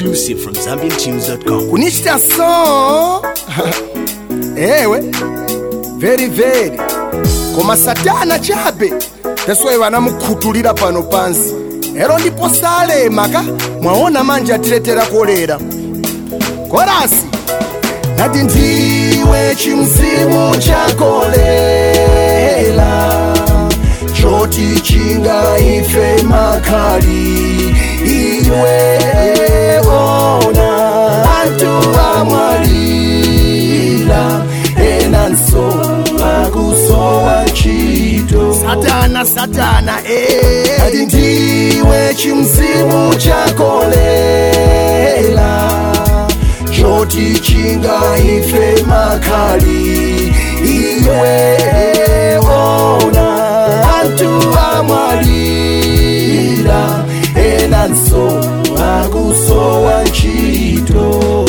Exclusive from ZambianTunes.com. kunichita so ewe very very koma satana chabe teswayi vanamukhutulira pano pansi ero ndipo salema ka mwaona manje atiletera kolera korasi nati ndiwe chimzimu chakolera choti chingaife makali iwe ona antu amwalira enanso akusowa ntchito satana satana eh. ati ndiwe chimzimu chakolera choti chingaife makali iwe ona antu amwalira enanso akusowa ntchito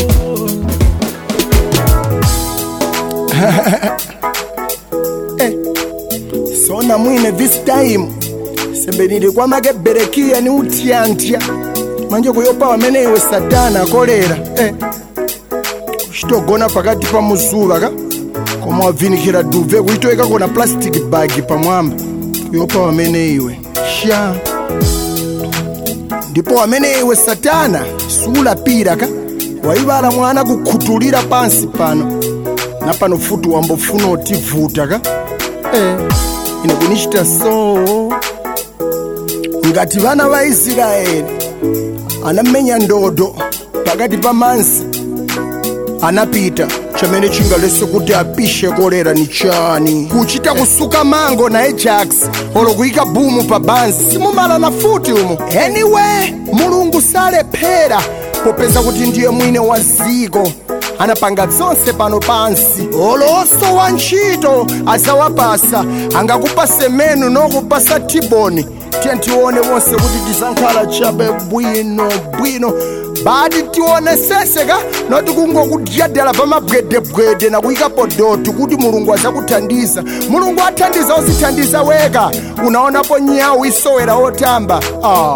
Eh, sona mwine this time sembenili kwamake berekiya ni utyantya manje kuyopa wamene iwe satana akolera eh. kuchitogona pakati pa muzuva ka koma wabvinikira duve kuitoeka kona plastic bag pamwamba kuyopa wamene iwe sha ndipo wamene iwe satana siulapira ka waivala mwana kukhutulira pansi pano na pano futi wambofuna utivuta ka eh, ine kunichita so ngati vana va israeli anamenya ndodo pakati pa mansi anapita chamene chingalese kuti apishe kolera ni chani kuchita kusuka mango na ajax olo kuyika bumu pa bansi simumalana futi umo anyway mulungu salephera popeza kuti ndiye mwine wa ziko anapanga zonse pano pansi olonso wa ntchito adzawapasa angakupase menu nokupasa tiboni tiye tione wonse kuti tisankhala chabe bwino bwino badi tioneseseka noti kungokudyadala pa mabwedebwede nakuyikapo dotu kuti mulungu azakuthandiza mulungu athandiza ozithandiza weka unaonapo nyawu isowera otamba ah.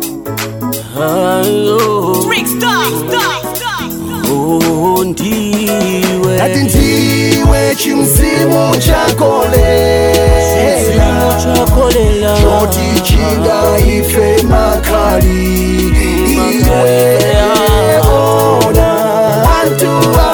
Oh, ndiwe ati ndiwe chimzimu chakolera chakolela choti chingaife makali iwe ona antu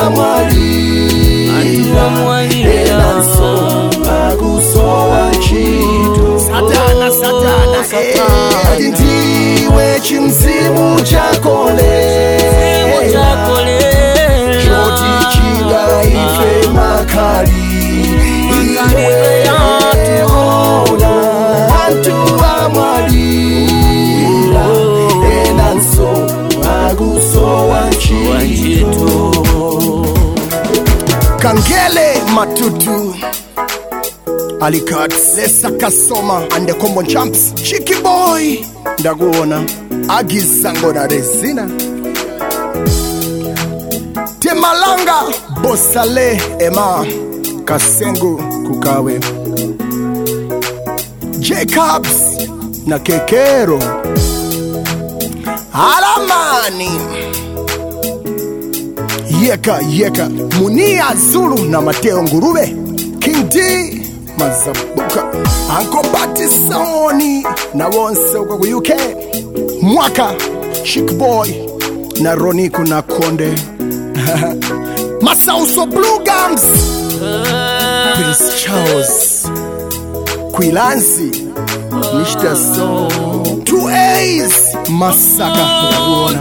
amwalira enanso akusowa ntchito satana satana ati ndiwe chimzimu chakolera choti chingaife makali iwe ona antu amwalira enanso akusowa ntchito kangele matutu alikat lesa kasoma ande combo champs chiki boy ndakuona agizango na resina temalanga bosale ema kasengu kukawe jacobs na kekero alamani yeka yeka munia zulu na mateo ngurube king d mazabuka ankobatisoni na wonse uko ku uk mwaka chic boy na roniku na konde masauso blue gums prince charles kwilansi nishta so two a's masaka ndakuona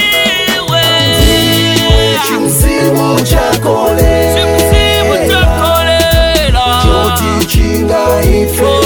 chimzimu chakolera choti chingaife